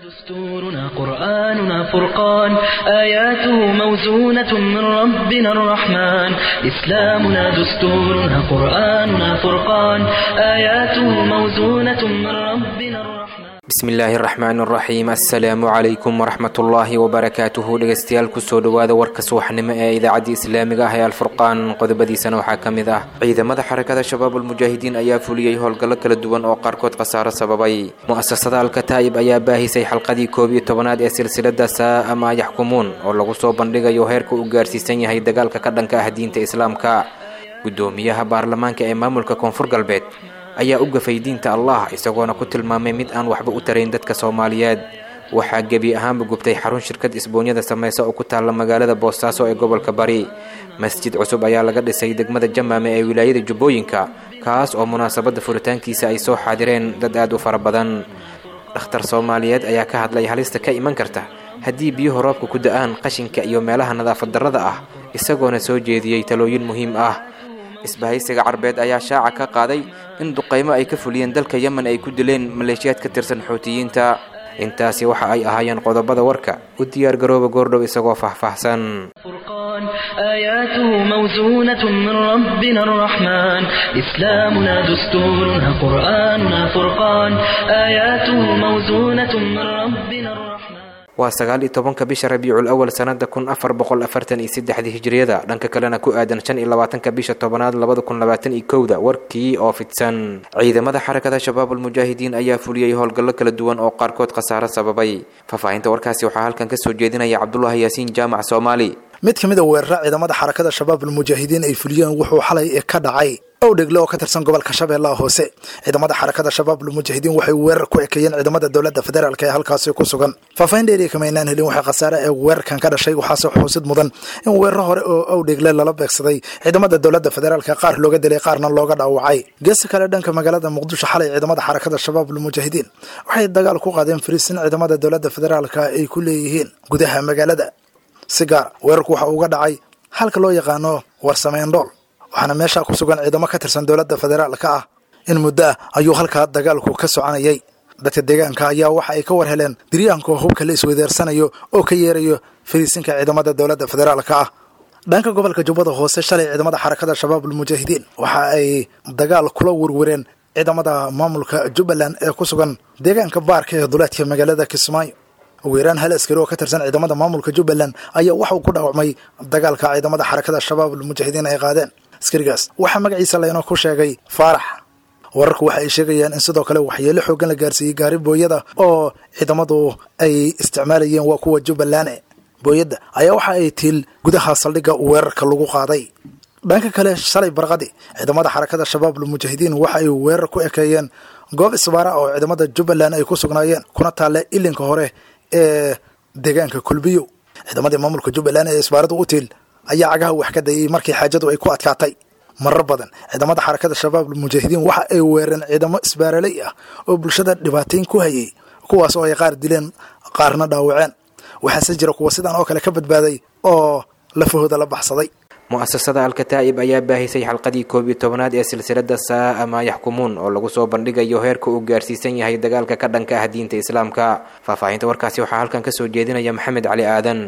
دستورنا قرآننا فرقان آياته موزونة من ربنا الرحمن إسلامنا دستورنا قرآننا فرقان آياته موزونة من ربنا الرحمن bismi illaahi araxmaan araxiim assalaamu calaykum waraxmatullaahi wabarakaatuhu dhegeystayaal kusoo dhowaada warka subaxnimo ee idaacadda islaamiga ah ee alfurqaan qodobadiisana waxaa ka mid ah ciidamada xarakada shabaabulmujaahidiin ayaa fuliyey howlgallo kala duwan oo qaarkood khasaaro sababay mu'asasada alkataa'ib ayaa baahisay xalqadii koob iyo tobanaad ee silsilada saa'a maa yaxkumuun oo lagu soo bandhigayo heerka uu gaarsiisan yahay dagaalka ka dhanka ah diinta islaamka guddoomiyaha baarlamaanka ee maamulka koonfur galbeed ayaa u gafay diinta allah isagoona ku tilmaamay mid aan waxba u tarayn dadka soomaaliyeed waxaa gebi ahaanba gubtay xarun shirkad isboonyada sameysa oo ku taalla magaalada boosaaso ee gobolka bari masjid cusub ayaa laga dhisay degmada jamaame ee wilaayada jubbooyinka kaas oo munaasabadda furitaankiisa ay soo xaadireen dad aad u fara badan dhakhtar soomaaliyeed ayaa ka hadlay halista ka iman karta haddii biyuhu roobka ku da-aan qashinka iyo meelaha nadaafad darrada ah isagoona soo jeediyey talooyin muhiim ah isbahaysiga carbeed ayaa shaaca ka qaaday in duqaymo ay ka fuliyeen dalka yemen ay ku dileen maleeshiyaad ka tirsan xuutiyiinta intaasi waxa ay ahaayeen qodobada warka u diyaargarooba goordhow isagoo faahfaahsan فرقان آياته موزونة من ربنا الرحمن إسلامنا دستورنا قرآننا فرقان آياته موزونة من ربنا الرحمن waa sagaal iyo tobanka bisha rabiicul awal sanada kun afar boqol afartan iyo saddexdii hijriyada dhanka kalena ku aadan shan iyo labaatanka bisha tobanaad labada kun labaatan iyo kowda warkii oo fidsan ciidamada xarakada shabaabulmujaahidiin ayaa fuliyey howlgallo kala duwan oo qaarkood khasaaro sababay faahfaahinta warkaasi waxaa halkan kasoo jeedinaya cabdulaahi yaasiin jaamac soomaali mid ka mid a weerara ciidamada xarakada shabaabulmujaahidiin ay fuliyeen wuxuu xalay ka dhacay owdhegle oo ka tirsan gobolka shabeellaha hoose ciidamada xarakada shabaabulmujaahidiin waxay weerar ku ekeeyeen ciidamada dowladda federaalk ee halkaasi ku sugan faahfaahin dheeriya kama aynaan helin waxay khasaare ee weerarkan ka dhashay waxaase xusid mudan in weeraro hore oo owdhegle lala beegsaday ciidamada dowladda federaalk qaar looga dilay qaarna looga dhaawacay geesi kale dhanka magaalada muqdisho xalay ciidamada xarakada shabaabulmujaahidiin waxay dagaal ku qaadeen fariisin ciidamada dowladda federaalk ay ku leeyihiin gudaha magaalada si gaar weerarku waxa uga dhacay halka loo yaqaano warsameendhool waxaana meeshaa ku sugan ciidamo ka tirsan dowladda federaalka ah in muddo ah ayuu halkaa dagaalku ka soconayay dadka deegaanka ayaa waxa ay ka war heleen diryaanka hubka la isweydeersanayo oo ka yeerayo fariisinka ciidamada dowladda federaalka ah dhanka gobolka jubbada hoose shalay ciidamada xarakada shabaabulmujaahidiin waxa ay dagaal kula werwereen ciidamada maamulka jubbaland ee ku sugan deegaanka baarka ee duleedka magaalada kismaayo ugu yaraan hal askari oo ka tirsan ciidamada maamulka jubbaland ayaa waxauu ku dhaawacmay dagaalka ciidamada xarakada shabaabulmujaahidiin ay qaadeen askarigaas waxaa magaciisa laynoo ku sheegay faarax wararku waxa ay sheegayaan in sidoo kale waxyeelo xoogan la gaarsiiyey gaari booyada oo ciidamadu ay isticmaalayeen waa kuwa jubbaland booyadda ayaa waxa ay tiil gudaha saldhigga weerarka lagu qaaday dhanka kale shalay barqadi ciidamada xarakada shabaabulmujaahidiin waxa ay weerar ku ekeeyeen goob isbaara oo ciidamada jubbaland ay ku sugnaayeen kuna taalle ilinka hore ee deegaanka kulbiyo ciidamadii maamulka jubbaland ee isbaaradu u tiil ayaa cagaha wax ka dayay markii xaajadu ay ku adkaatay marar badan ciidamada xarakada shabaabulmujaahidiin waxa ay weereen ciidamo isbaaraley ah oo bulshada dhibaatayn ku hayay kuwaas oo ay qaar dileen qaarna dhaawaceen waxaase jira kuwa sidan oo kale ka badbaaday oo lafahooda la baxsaday mu'asasada alkataa'ib ayaa baahisay xalqadii koob iyo tobanaad ee silsilada saa'a maa yaxkumuun oo lagu soo bandhigayo heerka uu gaarsiisan yahay dagaalka ka dhanka ah diinta islaamka faahfaahinta warkaasi waxaa halkan kasoo jeedinaya maxamed cali aadan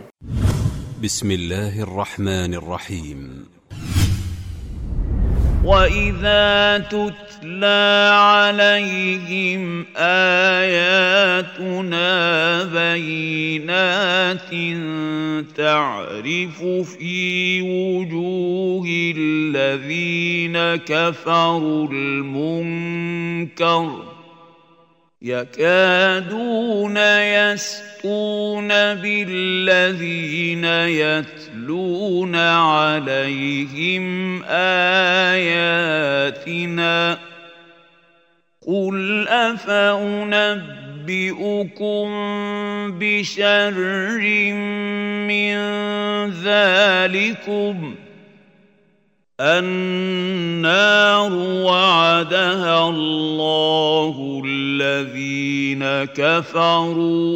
بسم الله الرحمن الرحيم واذا تتلى عليهم اياتنا بينات تعرف في وجوه الذين كفروا المنكر يكادون يسقون بالذين يتلون عليهم اياتنا قل افانبئكم بشر من ذلكم النار وعدها الله الذين كفروا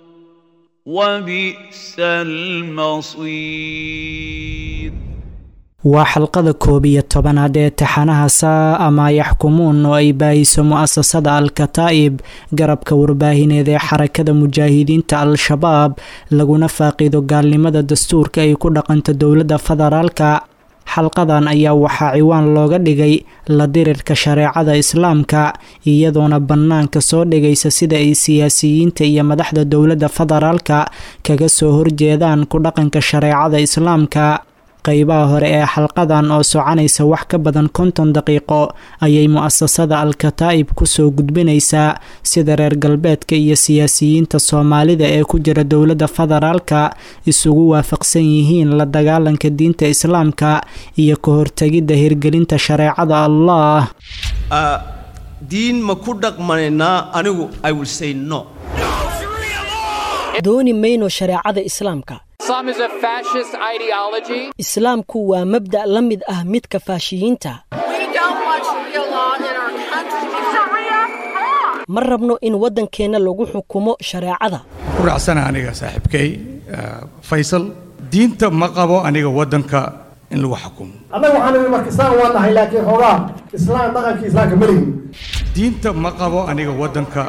وبئس المصير waa xalqada koob iyo tobanaad ee taxanaha saa ama yaxkumuun oo ay baahiso mu-asasada al-kataa'ib garabka warbaahineed ee xarakada mujaahidiinta al-shabaab laguna faaqido gaalnimada dastuurka ay ku dhaqanto dowladda federaalka xalqadan ayaa waxaa ciwaan looga dhigay la dirirka shareecada islaamka iyadoona bannaanka soo dhigaysa sida ay siyaasiyiinta iyo madaxda dowladda federaalka kaga soo horjeedaan ku dhaqanka shareecada islaamka qeybaha hore ee xalqadan oo soconaysa wax ka badan konton daqiiqo ayay mu-asasada al-kataa'ib kusoo gudbinaysaa sida reer galbeedka iyo siyaasiyiinta soomaalida ee ku jira dowladda federaalka isugu waafaqsan yihiin la dagaalanka diinta islaamka iyo ka hortegidda hirgelinta shareecada allah diin ma ku dhaqmanaynaa anigu i will say no dooni mayno shareecada islaamka islaamku waa mabda' la mid ah midka faashiyiinta ma rabno in waddankeenna lagu xukumo shareecada ku raacsana aniga saaxiibkay faysal diinta ma qabo aniga waddanka in lagu xukumo annaga waxaan nidhi marka islaam waa nahay laakiin xoogaa islaam dhaqankii islaamka ma lihin diinta ma qabo aniga waddanka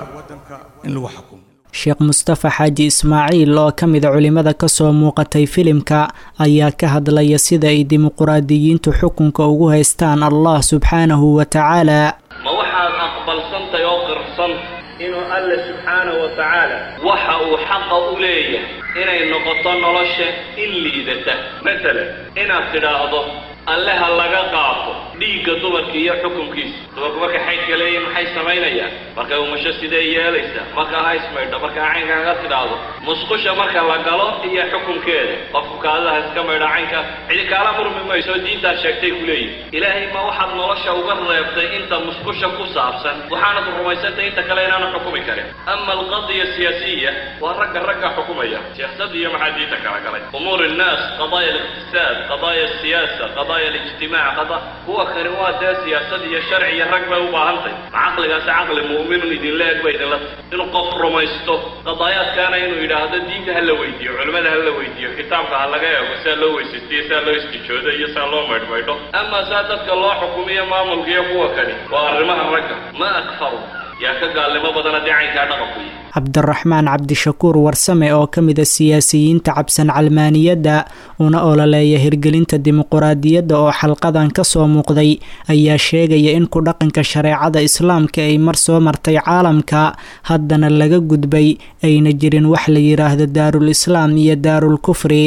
in lagu xukumo sheekh mustafa xaaji ismaaciil oo ka mida culimmada kasoo muuqatay filimka ayaa ka hadlaya sida ay dimuquraadiyiintu xukunka ugu haystaan allah subxaanahu wa tacaala ma waxaad aqbalsantay oo qirsan inuu alle subxaanahu wa tacaala waxa uu xaqa u leeyahay inay noqoto nolosha in liidata masalan inaad tidhaahdo alle ha laga qaato dhiigga dumarka iyo xukunkiisa dumarku markay xaydka leeyihin maxay samaynayaan markay umasho sidee yeelaysaa marka ha ismaydho markaa caynka haga tidhaahdo musqusha marka la galo iyo xukunkeeda qofku kaadida ha iska maydho caynka cidi kaala murmi mayso diintaad sheegtay ku leeyihin ilaahay ma waxaad nolosha uga reebtay inta musqusha ku saabsan waxaanad rumaysantay inta kale inaanu xukumi karin ama alqadiya siyaasiya waa ragga ragga xukumaya siyaasad iyo maxaa diinta kala galay umuur innaas qadaaya aliqtisaad qadaaya asiyaasa qadaaya alijtimaac qada kuwa kani waa dee siyaasad iyo sharci iyo rag bay u baahantay ma caqligaasi caqli mu'minun idinla eg ba idinla tahay inuu qof rumaysto qadaayaadkaana inuu yidhaahdo diinta ha la weydiiyo culimmada ha la weydiiyo kitaabka ha laga eego saa loo weysaystiyo saa loo istijoodo iyo saa loo maydhmaydho ama saa dadka loo xukumiyo maamulka iyo kuwa kani waa arrimaha ragga ma akfaru yaa ka gaalnimo badan haddii caynkaa dhaqanku yihi cabdiraxmaan cabdishakuur warsame oo ka mid a siyaasiyiinta cabsan calmaaniyadda una ololeeya hirgelinta dimuquraadiyadda oo xalqadan ka soo muuqday ayaa sheegaya in ku dhaqanka shareecada islaamka ay mar soo martay caalamka haddana laga gudbay ayna jirin wax la yidhaahdo daarul islaam iyo daarul kufri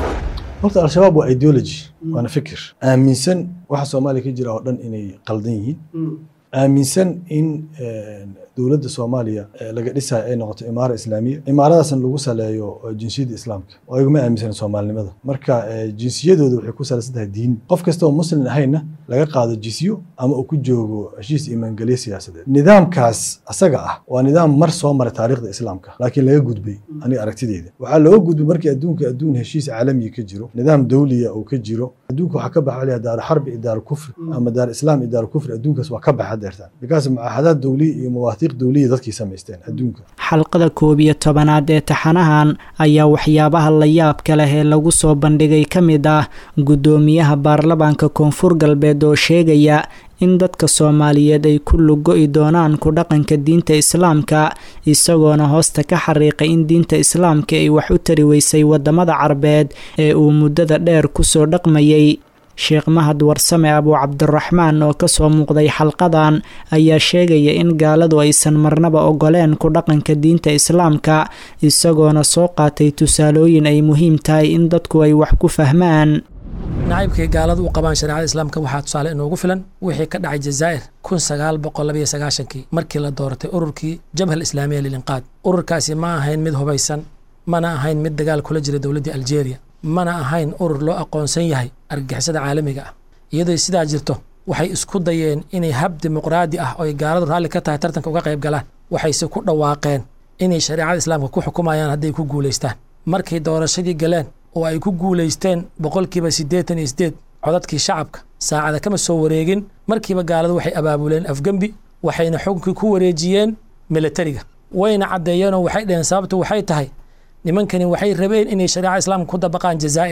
horta al-shabaab waa ideology waana fikir aaminsan waxa soomaaliya ka jira oo dhan inay qaldan yihiin aaminsan in dowladda soomaaliya laga dhisayo ay noqoto imaara islaamiya imaaradaasna lagu saleeyo jinsiyadda islaamka oo iguma aaminsana soomaalinimada marka jinsiyadooda waxay ku salaysan tahay diin qof kasta oo muslim ahayna laga qaado jisyo ama uu ku joogo heshiis imaangelye siyaasadeed nidaamkaas asaga ah waa nidaam mar soo maray taariikhda islaamka laakiin laga gudbay aniga aragtideyda waxaa looga gudbay markii adduunka adduun heshiis caalamiya ka jiro nidaam dawliya uu ka jiro adduunka waxaa ka baxa layaa daaru xarbi iyo daaru kufri ama daaru islaam iyo daaru kufri adduunkaas waa ka baxa deertaan bikaas mucaahadaad dawliya iyo mawaathiiq dawliya dadkii samaysteen adduunka xalqada koob iyo tobanaad ee taxanahan ayaa waxyaabaha la yaabka leh ee lagu soo bandhigay ka mid ah guddoomiyaha baarlamaanka koonfur galbeed oo sheegaya in dadka soomaaliyeed ay ku lugo-i doonaan ku dhaqanka diinta islaamka isagoona hoosta ka xariiqay in diinta islaamka ay wax u tari weysay wadamada carbeed ee uu muddada dheer kusoo dhaqmayay sheekh mahad warsame abuu cabdiraxmaan oo kasoo muuqday xalqadan ayaa sheegaya in gaaladu aysan marnaba ogoleen ku dhaqanka diinta islaamka isagoona soo qaatay tusaalooyin ay muhiim tahay in dadku ay wax ku fahmaan nacaybkay gaaladu u qabaan shareecada islaamka waxaa tusaale inoogu filan wixii ka dhacay jazaa'ir kun sagaal boqol labayo sagaashankii markii la dooratay ururkii jabhal islaamiya lilinqaad ururkaasi ma ahayn mid hubaysan mana ahayn mid dagaal kula jira dowladdii aljeeriya mana ahayn urur loo aqoonsan yahay argagixisada caalamiga ah iyadoo sidaa jirto waxay isku dayeen inay hab dimuqraadi ah oo ay gaaladu raalli ka tahay tartanka uga qayb galaan waxayse ku dhawaaqeen inay shareecada islaamka ku xukumayaan hadday ku guulaystaan markay doorashadii galeen oo ay ku guulaysteen boqolkiiba siddeetan iyo siddeed codadkii shacabka saacada kama soo wareegin markiiba gaaladu waxay abaabuleen afgembi waxayna xukunkii ku wareejiyeen milatariga wayna caddeeyeenoo waxay dhaheen sababtu waxay tahay nimankani waxay rabeen inay shareeca islaamka ku dabaqaan jazaa'ir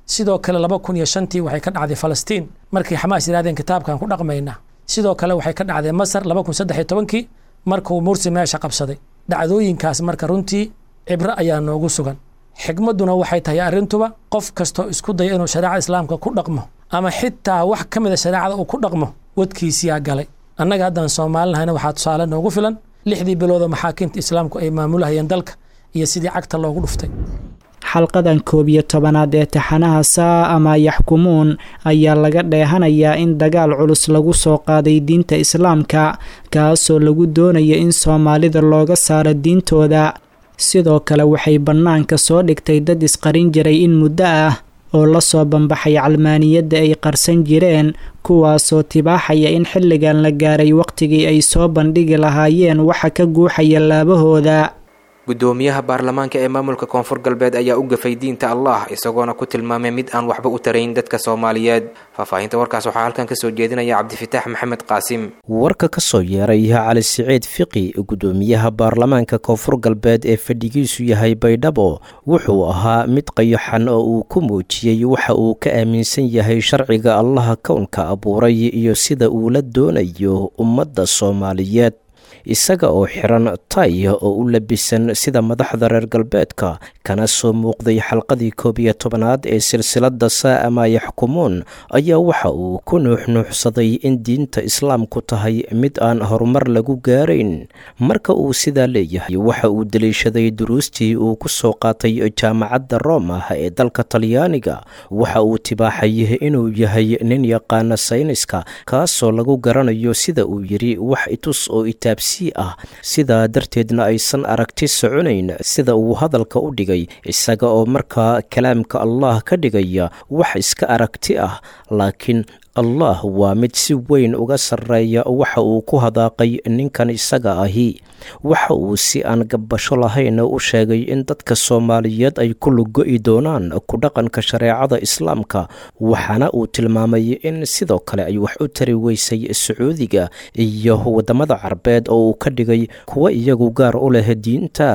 sidoo kale laba kun iyo shantii waxay ka dhacday falastiin markii xamaas yidhahdeen kitaabkan ku dhaqmayna sidoo kale waxay ka dhacday masar laba kun saddex iyo tobankii markuu mursi meesha qabsaday dhacdooyinkaas marka runtii cibro ayaa noogu sugan xigmadduna waxay tahay arrintuba qof kastoo isku daya inuu shareecada islaamka ku dhaqmo ama xitaa wax ka mida shareecada uu ku dhaqmo wadkiisiyaa galay annaga haddaan soomaalinahayna waxaa tusaale noogu filan lixdii biloodoo maxaakiimta islaamku ay maamulahayeen dalka iyo sidii cagta loogu dhuftay xalqadan koob iyo tobanaad ee taxanaha saa ama yaxkumuun ayaa laga dheehanayaa in dagaal culus lagu soo qaaday diinta islaamka kaasoo lagu doonaya in soomaalida looga saaro diintooda sidoo kale waxay bannaanka soo dhigtay dad isqarin jiray in muddo ah oo la soo bambaxay calmaaniyadda ay qarsan jireen kuwaasoo tibaaxaya in xilligan la gaaray waqtigii ay soo bandhigi lahaayeen waxa ka guuxaya laabahooda gudoomiyaha baarlamaanka ee maamulka koonfur galbeed ayaa u gafay diinta allah isagoona ku tilmaamay mid aan waxba u tarayn dadka soomaaliyeed faahfaahinta warkaas waxaa halkan kasoo jeedinaya cabdifitaax maxamed qaasim warka ka soo yeeray cali siciid fiqi gudoomiyaha baarlamaanka koonfur galbeed ee fadhigiisu yahay baydhabo wuxuu ahaa mid qayaxan oo uu ku muujiyey waxa uu ka aaminsan yahay sharciga allaha kownka abuuray iyo sida uu la doonayo ummadda soomaaliyeed isaga oo xiran tay oo u labisan sida madaxda reer galbeedka kana soo muuqday xalqadii koob iyo tobanaad ee silsiladda saa'ama yaxkumuun ayaa waxa uu ku nuuxnuuxsaday in diinta islaamku tahay mid aan horumar lagu gaarayn marka uu sidaa leeyahay waxa uu deliishaday duruustii uu ku soo qaatay jaamacadda roma ee dalka talyaaniga waxa uu tibaaxay inuu yahay nin yaqaana sayniska kaasoo lagu garanayo sida uu yidhi wax itus oo itaabsi ah sidaa darteedna aysan aragti soconayn sida uu hadalka u dhigay isaga oo markaa kalaamka allah ka dhigaya wax iska aragti ah laakiin allah waa mid si weyn uga sarreeya waxa uu ku hadaaqay ninkan isaga ahi waxa uu si aan gabbasho lahayn u sheegay in dadka soomaaliyeed ay ku lugo-i doonaan ku dhaqanka shareecada islaamka waxaana uu tilmaamay in sidoo kale ay wax u tari weysay sacuudiga iyo waddamada carbeed oo uu ka dhigay kuwa iyagu gaar u leh diinta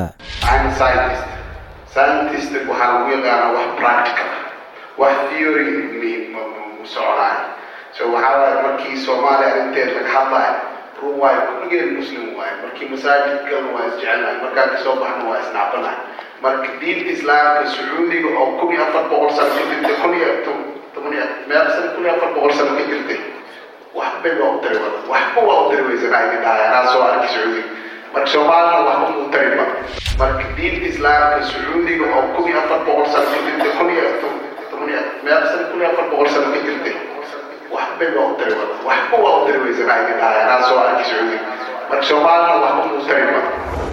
so waxaa waaye markii soomaaliya arrinteed laga hadlaayo run waayo kulligeen muslim waaye markii masaajidkan waa isjecelnahay markaan kasoo baxno waa isnacbanahay marka diinta islaamka sacuudiga oo kun iyo afar boqol sano ka jirtay kun iyo toban iyo meel sano kun iyo afar boqol sano ka jirtay waxbay waa u tari wada waxba waa u tari weysanaa idin dhahay anaa soo arkay sacuudiga marka soomaalina waxba muu tarin ba marka diinta islaamka sacuudiga oo kun iyo afar boqol sano ka jirtay kun iyo toban iyo meel sano kun iyo afar boqol sano ka jirtay waxbay waa u tari wada waxba waa u tari weysanaa idin dhahay anaa soo arkay sacuudiga marka soomaalina waxba muu tarin ba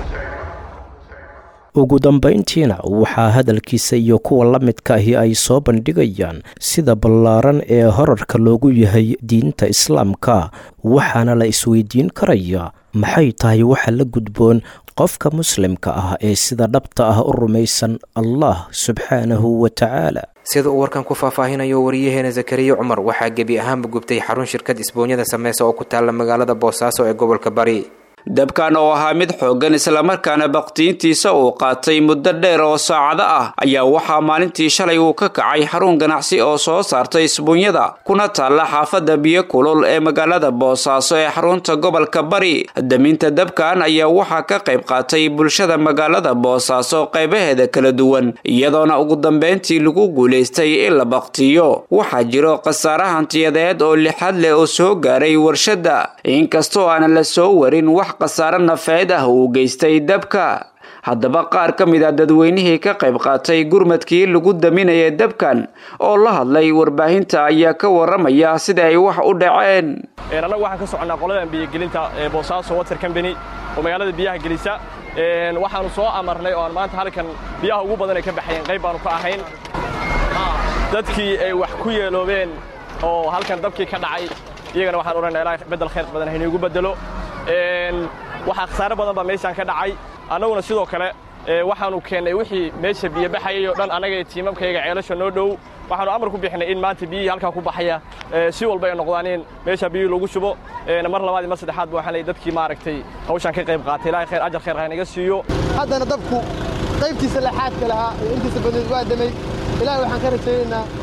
ugu dambayntiina waxaa hadalkiisa iyo kuwa la midka ahi ay soo bandhigayaan sida ballaaran ee horarka loogu yahay diinta islaamka waxaana la isweydiin karaya maxay tahay waxa la gudboon qofka muslimka ah ee sida dhabta ah u rumaysan allah subxaanahu wa tacaala sida uu warkan ku faahfaahinayo wariyaheena zakariya cumar waxaa gebi ahaanba gubtay xarun shirkad isboonyada sameysa oo ku taalla magaalada boosaaso ee gobolka bari dabkan oo ahaa mid xooggan islamarkaana bakhtiintiisa uu qaatay muddo dheer oo saacado ah ayaa waxaa maalintii shalay uu ka kacay xarun ganacsi oo soo saartay isbuunyada kuna taalla xaafadda biyo kulul ee magaalada boosaaso ee xarunta gobolka bari daminta dabkan ayaa waxaa ka qayb qaatay bulshada magaalada boosaaso qaybaheeda kala duwan iyadoona ugu dambeyntii lagu guulaystay in la bakhtiyo waxaa jiro khasaare hantiyadeed oo lixad leh oo soo gaaray warshadda inkastoo aanan la soo warin wax khasaare nafeed ah uu geystay dabka haddaba qaar ka mid a dadweynihii ka qayb qaatay gurmadkii lagu daminaya dabkan oo la hadlay warbaahinta ayaa ka waramaya sida ay wax u dhaceen annagu waxaan ka soconnaa qoladan biyogelinta ee boosaaso water combany oo magaalada biyaha gelisa waxaanu soo amarnay oo aan maanta halkan biyaha ugu badan ay ka baxayeen qayb baanu ka ahayn dadkii ay wax ku yeeloobeen oo halkan dabkii ka dhacay iyagana waxaan odhanaa ilaahay beddel khayr badan hayniigu beddelo waxaa khasaare badan baa meeshaan ka dhacay annaguna sidoo kale waxaanu keennay wixii meesha biyo baxayay oo dhan annaga iyo tiimamkayga ceelasha noo dhow waxaanu amar ku bixinay in maanta biyihii halkaa ku baxaya si walba ay noqdaan in meesha biyihii lagu shubo mar labaad iyo mar saddexaad ba waxaan leeyay dadkii maaragtay hawshaan ka qayb qaatay ilaahay khayr ajar khayr ha inaga siiyo haddana dabku qaybtiisa laxaadka lahaa iyo intiisa badneed waa damay ilaahay waxaan ka rajaynaynaa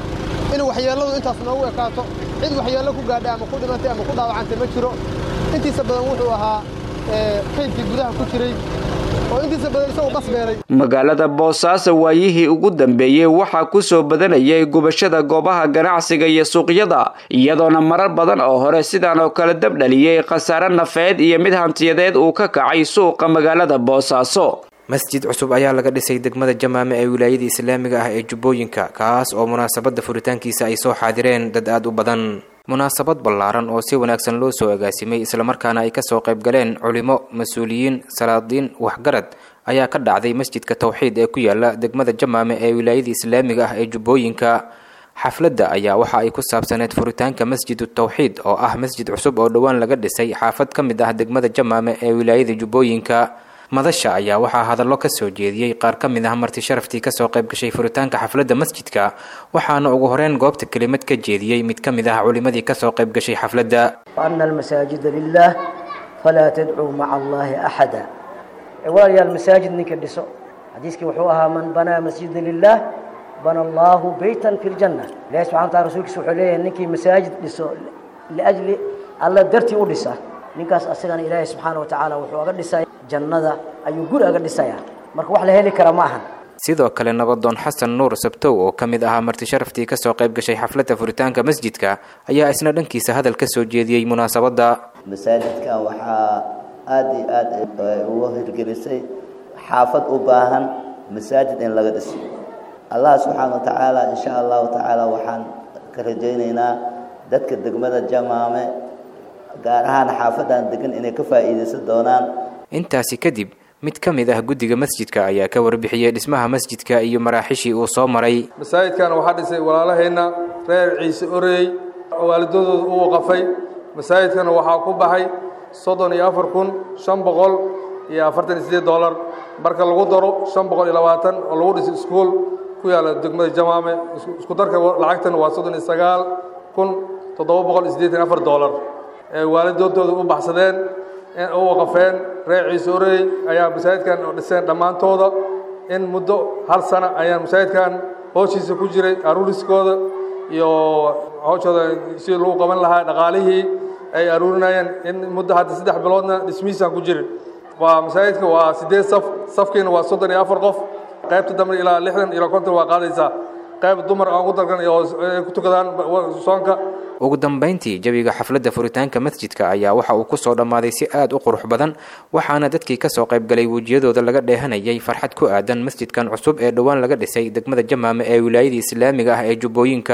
in waxyeelladu intaas noogu ekaato cid waxyeello ku gaadha ama ku dhimatay ama ku dhaawacantay ma jiro intiisa badan wuxuu ahaa kaydkii gudaha ku jiray oo intiisa badan isagu qasbeeray magaalada boosaaso waayihii ugu dambeeyey waxaa ku soo badanayay gubashada goobaha ganacsiga iyo suuqyada iyadoona marar badan oo hore sidaan oo kale dab dhaliyey khasaare nafeed iyo mid hantiyadeed uu ka kacay suuqa magaalada boosaaso masjid cusub ayaa laga dhisay degmada jamaame ee wilaayada islaamiga ah ee jubbooyinka kaas oo munaasabadda furitaankiisa ay soo xaadireen dad aad u badan munaasabad ballaaran oo si wanaagsan loo soo agaasimay islamarkaana ay kasoo qayb galeen culimo mas-uuliyiin salaadiin waxgarad ayaa ka dhacday masjidka tawxiid ee ku yaala degmada jamaame ee wilaayada islaamiga ah ee jubbooyinka xafladda ayaa waxa ay ku saabsaneed furitaanka masjidu tawxiid oo ah masjid cusub oo dhowaan laga dhisay xaafad ka mid ah degmada jamaame ee wilaayada jubbooyinka madasha ayaa waxaa hadallo ka soo jeediyey qaar ka mid ah marti sharaftii kasoo qayb gashay furitaanka xafladda masjidka waxaana ugu horeyn goobta kelimad ka jeediyey mid ka mid ah culimadii kasoo qayb gashay xafladda وأن المساجد لله فلا تدعوا مع الله أحدا walaalayaal masaajid ninka dhiso xadiiskii wuxuu ahaa man banaa masjida lilah bana allahu beytan fi ljanna ilahi subxana wataala rasuulkiisa wuxuu leeyahay ninkii masaajid dhiso liajli alla dartii u dhisa ninkaas asagana ilaahay subxaana watacaala wuxuu aga dhisaya jannada ayuu guri aga dhisaya marka wax la heli kara ma ahan sidoo kale nabadoon xasan nuur sabtow oo ka mid ahaa marti sharaftii kasoo qayb gashay xafladda furitaanka masjidka ayaa isna dhankiisa hadal ka soo jeediyey munaasabadda masaajidkan waxaa aada iyo aad uga hirgelisay xaafad u baahan masaajid in laga dhiso allah subxaana wa tacaala insha allahu tacaala waxaan ka rajaynaynaa dadka degmada jamaame gaar ahaan xaafadan degan inay ka faa'iidaysan doonaan intaasi kadib mid ka mid ah guddiga masjidka ayaa ka warbixiyey dhismaha masjidka iyo maraaxishii uu soo maray masaajidkan waxaa dhisay walaalaheenna reer ciise oreey waalidadooda u waqafay masaajidkana waxaa ku baxay soddon iyo afar kun shan boqol iyo afartan iyo siddeed dollar marka lagu daro shan boqol iyo labaatan oo lagu dhisay iskuol ku yaalla degmada jamaame isku darka lacagtan waa soddon iyo sagaal kun toddoba boqol iyo siddeetan afar dollar ee waalidoodooda u baxsadeen u waqafeen reer ciise oreey ayaa masaajidkan dhiseen dhammaantooda in muddo hal sana ayaan masaajidkan hooshiisa ku jiray aruuriskooda iyo hawshooda si lagu qaban lahaa dhaqaalihii ay aruurinayeen in muddo hadda saddex biloodna dhismihiisaan ku jirin waa masaajidka waa siddeed saf safkiina waa soddon iyo afar qof qaybta dambe ilaa lixdan ilaa konton waa qaadaysaa qayb dumar aan ku dalgan oo ay ku tukadaan soonka ugu dambayntii jawiga xafladda furitaanka masjidka ayaa waxa uu kusoo dhammaaday si aad u qurux badan waxaana dadkii kasoo qayb galay wejiyadooda laga dheehanayay farxad ku aadan masjidkan cusub ee dhowaan laga dhisay degmada jamaame ee wilaayada islaamiga ah ee jubbooyinka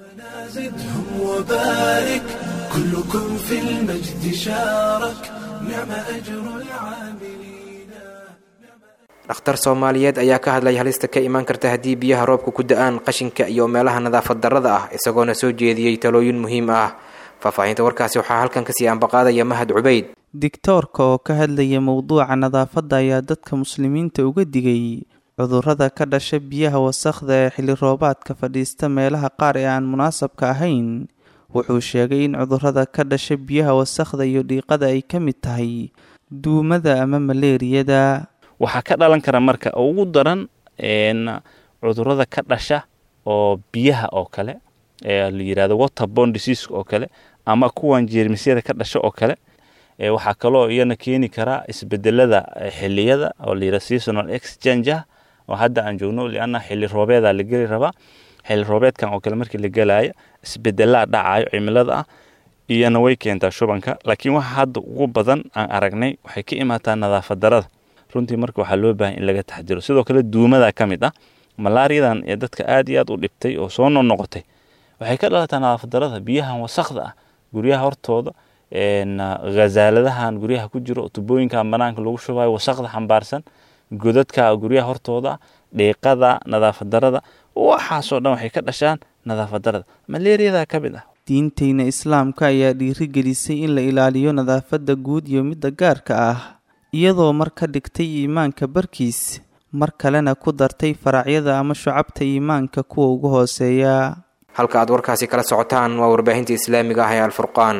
وبارك كلكم في المجد شارك نعم أجر العاملين dhakhtar soomaaliyeed ayaa ka hadlay halista ka imaan karta haddii biyaha roobka ku da-aan qashinka iyo meelaha nadaafad darrada ah isagoona soo jeediyey talooyin muhiim ah faahfaahinta warkaasi waxaa halkan kasii ambaqaadaya mahad cubeyd digtoorka oo ka hadlaya mowduuca nadaafadda ayaa dadka muslimiinta uga digay cudurrada ka dhasha biyaha wasakhda ee xilli roobaadka fadhiista meelaha qaar ee aan munaasabka ahayn wuxuu sheegay in cudurrada ka dhasha biyaha wasakhda iyo dhiiqada ay ka mid tahay duumada ama maleeriyada waxaa ka dhalan kara marka ugu daran cudurada ka dhasha oo biyaha oo kale ee la yirahdo waterborne disease oo kale ama kuwan jeermisyada ka dhasha oo kale waxaa kaloo iyana keeni karaa isbedelada xiliyada oo la yirahdo seasonal exchange oo hadda aan joogno lianna xilli roobeeda la geli rabaa xilli roobeedkan oo kale markii la gelaayo isbedelaa dhacayo cimilada ah iyana way keentaa shubanka laakiin waxa hadda ugu badan aan aragnay waxay ka imaataa nadaafad darada runtii marka waxaa loo baahan in laga taxdiro sidoo kale duumada ka mid ah malaariyadan ee dadka aad iyo aad u dhibtay oo soo noqnoqotay waxay ka dhalataa nadaafad darada biyahan wasakda ah guryaha hortooda khazaaladahan guryaha ku jiro tubooyinkan banaanka lagu shubayo wasakda xambaarsan godadka guryaha hortooda dhiiqada nadaafad darada waxaasoo dhan waxay ka dhashaan nadaafad darada maleeriyada ka mid ah diinteyna islaamka ayaa dhiirigelisay in la ilaaliyo nadaafadda guud iyo midda gaarka ah iyadoo mar ka dhigtay iimaanka barkiis mar kalena ku dartay faracyada ama shucabta iimaanka kuwa ugu hooseeya halka aad warkaasi kala socotaan waa warbaahinta islaamiga ah ee alfurqaan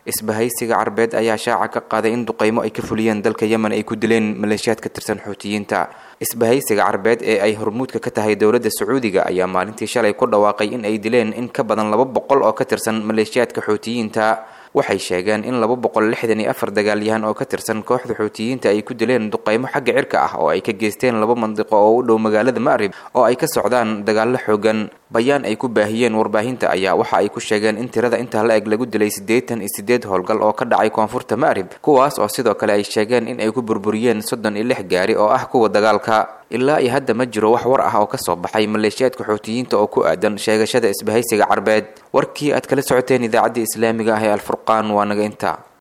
isbahaysiga carbeed ayaa shaaca ka qaaday in duqeymo ay ka fuliyeen dalka yemen ay ku dileen maleeshiyaad ka tirsan xuutiyiinta isbahaysiga carbeed ee ay hormuudka ka tahay dowladda sacuudiga ayaa maalintii shalay ku dhawaaqay in ay dileen in ka badan laba boqol oo ka tirsan maleeshiyaadka xuutiyiinta waxay sheegeen in laba boqol lixdan iyo afar dagaalyahan oo ka tirsan kooxda xuutiyiinta ay ku dileen duqeymo xagga cirka ah oo ay ka geysteen laba mandiqo oo u dhow magaalada ma'rib oo ay ka socdaan dagaallo xoogan bayaan ay ku baahiyeen warbaahinta ayaa waxa ay ku sheegeen in tirada intaa la eg lagu dilay siddeetan iyo siddeed howlgal oo ka dhacay koonfurta ma'rib kuwaas oo sidoo kale ay sheegeen in ay ku burburiyeen soddon iyo lix gaari oo ah kuwa dagaalka ilaa iyo hadda ma jiro wax war ah oo ka soo baxay maleeshiyaadka xuutiyiinta oo ku aadan sheegashada isbahaysiga carbeed warkii aad kala socoteen idaacaddii islaamiga ah ee alfurqaan waa naga intaa